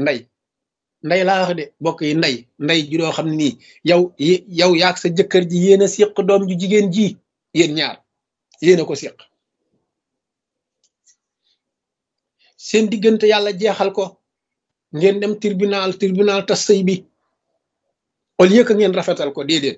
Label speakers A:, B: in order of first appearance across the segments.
A: ndey ndey laa wax de bokk yi ndey ndey ju doo xam ne nii yow yow yaag sa jëkkër ji yéen a séq doom ju jigéen ji yéen ñaar yéen a ko séq seen diggante yàlla jeexal ko ngeen dem tribunal tribunal tas sëy bi au lieu que ngeen rafetal ko déedéet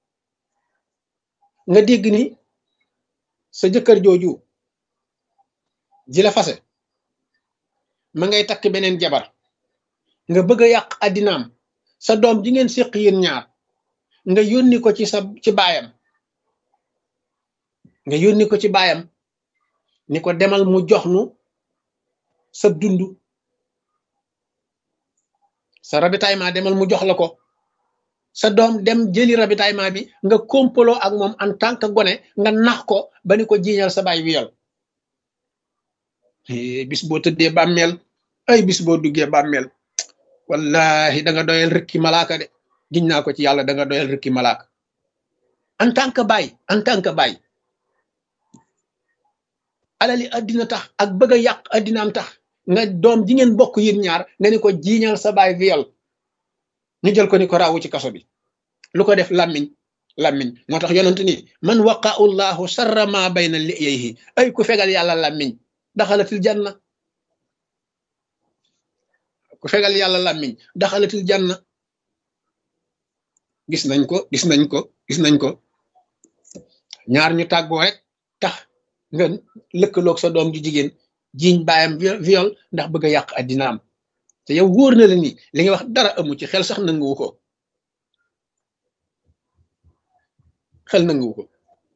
A: nga dégg ni sa jëkkër jooju ji la fase ma ngay takk beneen jabar nga bëgg a yàq addinaam sa doom ji ngeen séq yéen ñaar nga yónni ko ci sa ci baayam nga yónni ko ci baayam ni ko demal mu jox nu sa dund sa ravitaillement demal mu jox la ko sa doom dem jëli ravitaillement bi nga kompaloo ak moom en tant que gone nga nax ko ba ni ko jiiñal sa baay wiyal bis boo tëddee bàmmeel ay bis boo duggee bàmmeel wallahi da nga doyal rëkki malaaka de giñ naa ko ci yàlla da nga doyal rëkki malaaka en tant que baay en tant que baay alali addina tax ak bëgg a yàq addinaam tax nga doom ji ngeen bokk yéen ñaar nga ni ko jiiñal sa baay viol ñu jël ko ni ko raawu ci kaso bi lu ko def làmmiñ làmmiñ moo tax yonent ni man waqa'u llahu sarra ma bayna liyayhi ay ku fegal yàlla làmmiñ daxalatil janna ku fegal yàlla làmmiñ daxalatil janna gis nañ ko gis nañ ko gis nañ ko ñaar ñu tàggoo rek tax nga lëkkaloog sa doom ju jigéen jiiñ baayam viol ndax bëgg a yàq addinaam te yow wóor na la ni li nga wax dara amu ci xel sax nanguwu ko xel nanguwu ko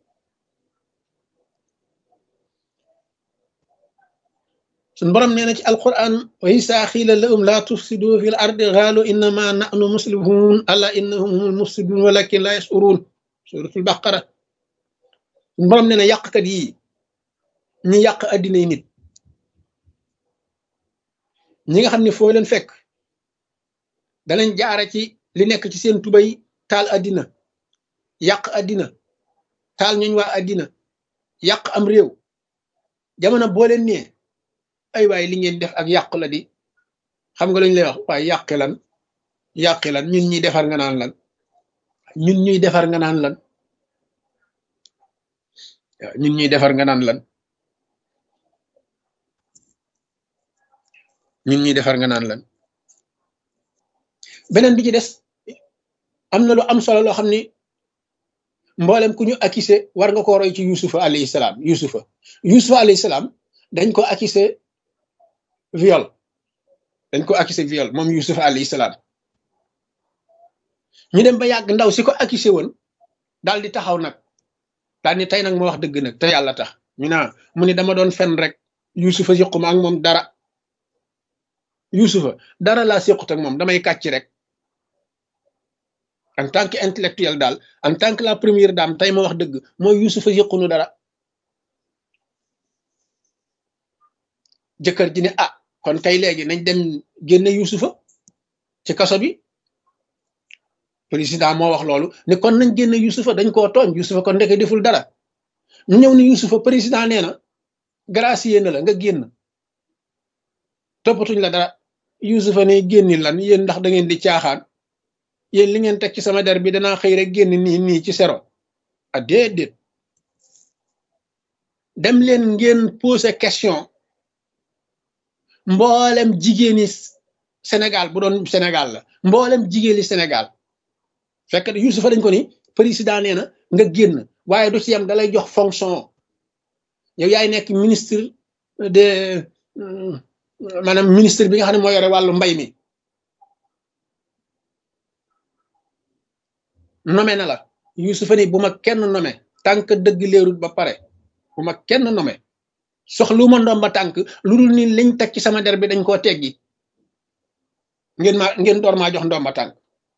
A: suñ borom nee na ci alquran wa isa xiila lahum laa tufsidu fi l ardi xaalu innama nahnu muslihun ala innahum humul mufsidun walakin la yashurun suratul baqara suñ borom nee na yàqkat yi ñi yàq addina yi nit ñi nga xam ne foo leen fekk danañ jaare ci li nekk ci seen tubay taal addina yàq addina taal ñooñ waa addina yàq am réew jamono boo leen nee ay waay li ngeen def ak yàqu la di xam nga lañ lay wax waaye yàqi lan yàqi lan ñun ñuy defar nga naan lan ñun ñuy defar nga naan lan ñun ñuy defar nga naan lan ñun ñuy defar nga naan lan beneen bi ci des am na lu am solo loo xam ni mboolem ku ñu accusé war nga ko roy ci yusufa alayhi salaam yusufa yusufa alayhi salaam dañ ko accusé viol dañ ko accusé viol moom yusufa alayhi salaam ñu dem ba yàgg ndaw si ko accusé woon daal di taxaw nag daal ni tey nag ma wax dëgg nag te yàlla tax ñu naa mu ni dama doon fen rek yusufa yëquma ak moom dara yusufa dara laa séqut ak moom damay kàcc rek en tant que intellectuel daal en tant que la première dame tey ma wax dëgg mooy yusufa yëqunu dara jëkkër ji ne ah kon kay léegi nañ dem génne yusufa ci kaso bi président moo wax loolu ne kon nañ génne yusufa dañ koo tooñ yusufa kon ndeke deful dara ñu ñëw ni yusufa président nee na gracier na la nga génn toppatuñ la dara yusufa ne génni lan yéen ndax da ngeen di caaxaan yéen li ngeen teg ci sama der bi danaa xëy rek génn nii nii ci sero a déedéet dem leen ngeen poser question mboolem jigéeni Sénégal bu doon Sénégal la mboolem jigéeni Sénégal fekk yusufa dañ ko ni président nee na nga génn waaye du ci yam dalay jox fonction yow yaay nekk ministre de maanaam ministre bi nga xam ne moo yore wàllu mbay mi nome na la yusufa ni bu ma kenn nome tànk dëgg leerut ba pare bu ma kenn nome soxlu ma ndomba tànk lu dul ni liñ teg ci sama der bi dañ koo teggi ngeen ma ngeen door maa jox ndomba tànk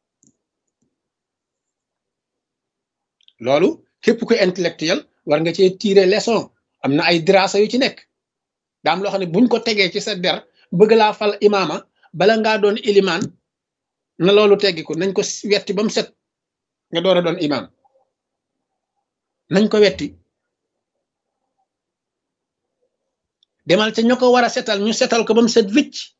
A: loolu képp ku intellectuel war nga cee tirer leçon am na ay dirasa yu ci nekk daam loo xam ne buñ ko tegee ci sa der bëgg laa fal imaama bala ngaa doon ilimaan na loolu teggiku nañ ko wetti ba mu set nga door a doon imaam nañ ko wetti demal ca ña ko war a setal ñu setal ko ba mu set wicc